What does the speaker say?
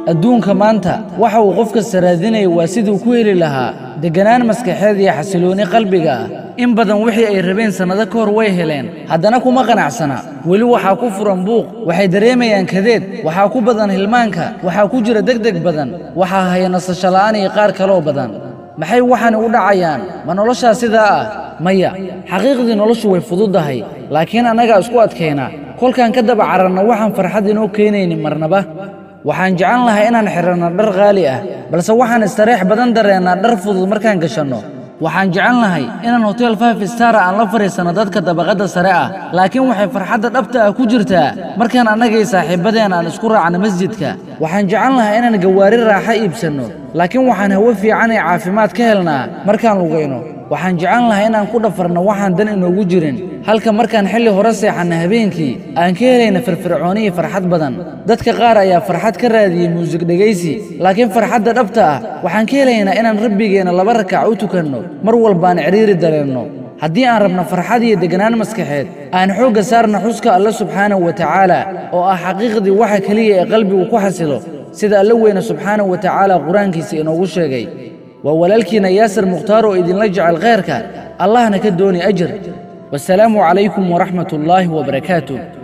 adduunka maanta waxa uu qof kasta raadinaya waa siduu ku heli lahaa degganaan maskaxeed iyo xasiloonni qalbiga ah in badan wixii ay rabeen sannado ka hor way heleen haddana kuma qanacsana weli waxaa ku furan buuq waxay dareemayaan kadeed waxaa ku badan hilmaanka waxaa ku jira degdeg badan waxaa haya nasasho la'aan iyo qaar kaloo badan maxay waxaani u dhacayaan ma noloshaa sidaa ah maya xaqiiqdii noloshu way fududdahay laakiin annagaa isku adkaynaa kolkaan ka daba cararna waxaan farxad inoo keenaynin marnaba waxaan jeclan lahay inaan xidhanno dhar qaali ah balse waxaan istareex badan dareennaa dhar fudud markaan gashanno waxaan jeclan lahay inaan hotel five stara aan la fadhiisanno dadka dabaqadda sare ah laakiin waxay farxadda dhabta ah ku jirtaa markaan annagay saaxiibbadeen aan isku raacno masjidka waxaan jeclan lahay inaan gawaari raaxo iibsanno laakiin waxaan hawo fiican ee caafimaad ka helnaa markaan lugayno waxaan jeclan lahay inaan ku dhafarno waxaan dan inoogu jirin halka markaan xilli hore seexanna habeenkii aan ka helayna firfircooni iyo farxad badan dadka qaar ayaa farxad ka raadiyey muusig dhegaysi laakiin farxadda dhabta ah waxaan ka helaynaa inaan rabbigeenna laba rakac u tukanno mar walbaan cidhiiri dareenno haddii aan rabno farxad iyo deganaan maskaxeed aan xoogga saarna xuska alle subxaanahu wa tacaala oo ah xaqiiqdii waxa keliya ee qalbigu ku xasilo sida alle weyne subxaanahu wa tacaala qur-aankiisa inoogu sheegay waa walaalkiina yaasir mukhtaar oo idinla jecel khayrka allahna ka dooni ajir wasalaamu calaykum waraxmat ullaahi wabarakaatuh